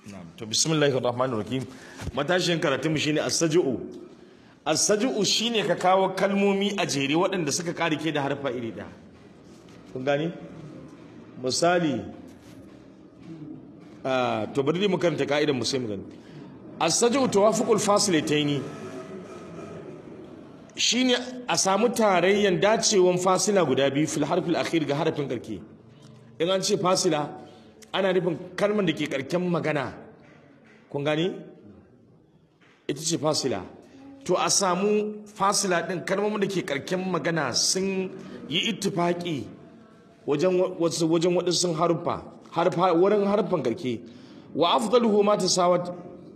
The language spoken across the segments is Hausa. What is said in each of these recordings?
Na'am. To bismillahir rahmanir rahim. Matashin karatun mu shine as-saj'u. As-saj'u shine ka kawo kalmomi a jere waɗanda suka karike da harfa iri ɗaya. Kun gani? Misali ah to bari mu karanta ka'idar mu sai mu gani. As-saj'u tawafuqul fasilataini. Shine a samu tarayyan dacewan fasila guda biyu fil harfil akhir ga harafin karke. In an ce fasila ana nufin kalmar da ke karken magana kun gani ita ce fasila to a samu fasila din kalmomin da ke karken magana sun yi ittifaki wajen wasu wajen waɗansu harfa harfa wurin harfan karke wa afdaluhu ma tasawat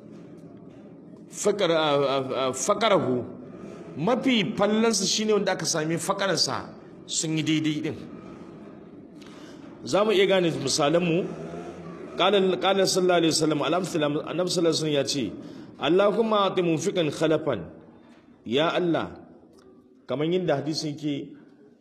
fakar fakarahu mafi fallansa shine wanda aka sami fakararsa sun yi daidai din za mu iya gane misalanmu ƙalar sallallahu alaihi wasallam annabi sallallahu alaihi wasallam ya ce Allahumma ati munfiqan khalafan ya Allah kamar yadda hadisin ke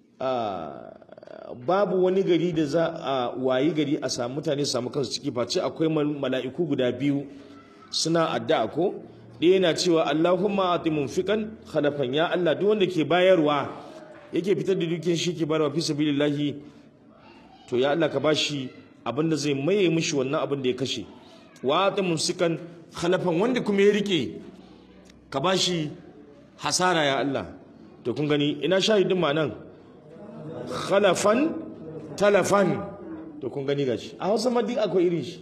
babu wani gari da za a wayi gari a samu mutane su samu kansu ciki face akwai mala'iku guda biyu suna addu'a ko ɗaya yana cewa Allahumma ati munfiqan khalafan ya Allah duk wanda ke bayarwa yake fitar da dukiyar shi ke bayarwa fi sabilillahi to ya Allah ka bashi abin da zai maye mishi wannan abin da ya kashe wa ta musikan khalafan wanda kuma ya rike ka bashi hasara ya Allah to kun gani ina shahidin ma nan khalafan talafan to kun gani gashi a Hausa ma duk akwai irin shi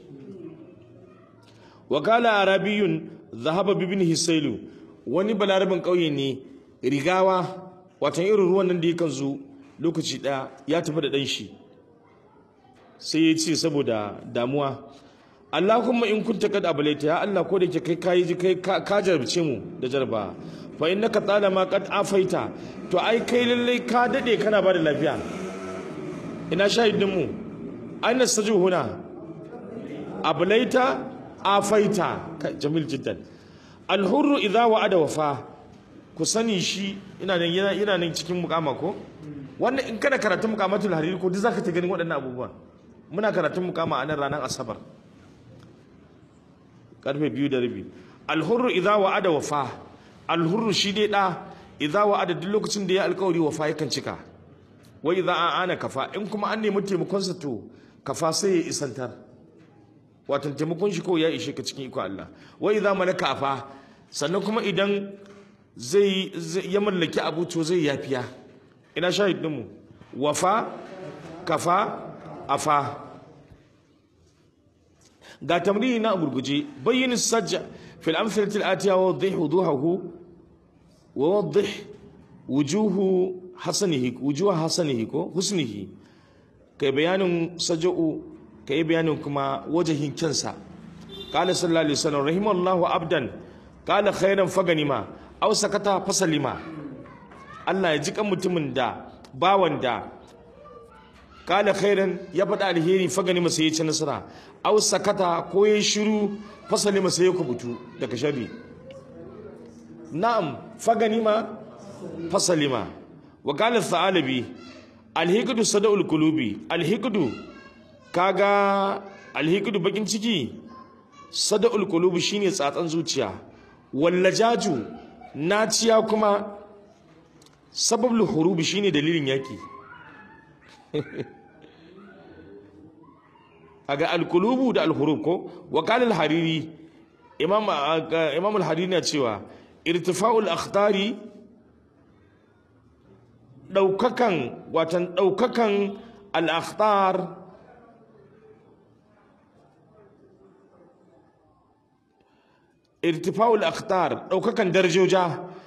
wakala arabiyun zahaba bibin hisailu wani balarabin kauye ne rigawa watan irin ruwan nan da yakan zo lokaci daya ya tafi da dan shi sai ya ce saboda damuwa Allahumma in kunta kad abalaita ya Allah ko da ke kai kayi ji kai ka jarabce mu da jarba fa innaka talama qad afaita to ai kai lalle ka dade kana bada lafiya ina shahidin mu aina saju huna abalaita afaita jamil jiddan alhurru idza wa'ada wafa ku sani shi ina nan yana yana nan cikin mukama ko wannan in kana karatun mukamatul hariri ko duk zaka ta ganin waɗannan abubuwan muna karatun mukama a nan ranar asabar karfe biyu da rabi alhurru idza wa'ada wafa alhurru shi dai da idza wa'ada duk lokacin da ya alkawari wafa yakan cika wa idza ana kafa in kuma an nemi taimakon sa to kafa sai ya isantar wato taimakon shi ko ya ishe ka cikin iko Allah wa idza malaka afa sannan kuma idan zai ya mallaki abu to zai yafiya ina shahidin mu wafa kafa afa ga tamrini na gurguje bayyin sajja fil amsalati al-atiya wa wadhih wuduhahu wa wadhih wujuhu hasanihi wujuha hasanihi ko husnihi kai bayanin saja'u kai bayanin kuma wajahin kansa qala sallallahu alaihi wasallam rahimallahu abdan qala khairan faganima aw sakata fasalima Allah ya ji kan mutumin da bawan da kala khairan ya faɗa alheri fagani masa ya ci nasara aw sakata ko ya shiru fasali masa ya kubutu daga sharri na'am fagani ma fasali ma wa kala thalabi alhikudu sada'ul qulubi alhikudu kaga alhikudu bakin ciki sada'ul qulubi shine tsatsan zuciya wallajaju naciya kuma sababul hurubi shine dalilin yaki aga alkulubu da alhurub ko wa qala al-hariri imam imam al-hariri na cewa irtifa'ul akhtari daukakan watan daukakan al-akhtar irtifa'ul akhtar daukakan darajoja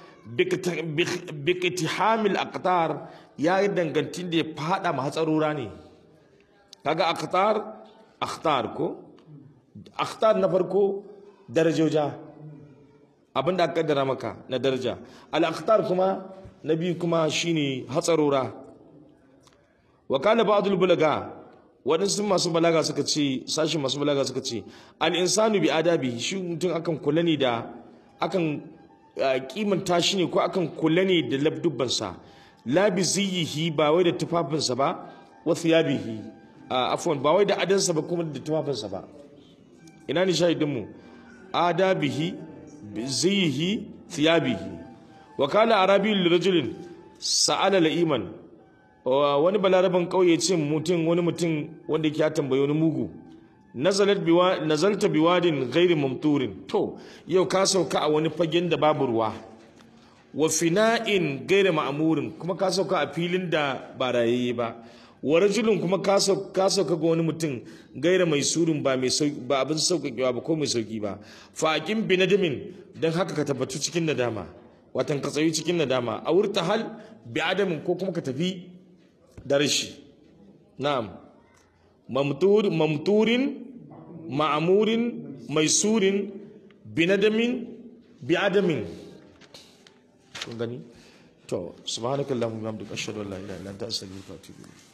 bikitihamil aqtar ya yi dangantin da ya fada ma hatsarura ne kaga aqtar akhtar ko akhtar na farko darajoja abinda aka kaddara maka na daraja al akhtar kuma na biyu kuma shine hatsarura wa kana ba'dul bulaga waɗansu masu balaga suka ce sashi masu balaga suka ce al insanu bi adabi shi mutum akan kula ne da akan kimanta shi ne ko akan kula ne da labdubbansa la bi ziyihi ba wai da tufafinsa ba wa thiyabihi afwan ba wai da adansa ba kuma da tufafinsa ba ina ni shahidin mu adabihi zihi thiyabihi wa kana arabiyyu lirajulin sa'ala la'iman wani balaraban kauye ce mutum wani mutum wanda yake ya tambaye wani mugu nazalat biwa nazalta biwadin ghairi mamturin to yau ka sauka a wani fagen da babu ruwa wa fina'in ghairi ma'murin kuma ka sauka a filin da ba rayayye ba wa rajulun kuma ka sauka ga wani mutum gaira mai surun ba mai ba abin sauƙaƙewa ba ko mai sauƙi ba fa aqim bi nadamin dan haka ka tabbatu cikin nadama watan ka tsayi cikin nadama a wurta hal bi adamin ko kuma ka tafi da rashi na'am mamtur mamturin ma'amurin maisurin bi nadamin bi adamin kun gani to subhanakallahumma wa bihamdika ashhadu an la ilaha illa anta astaghfiruka wa atubu ilayk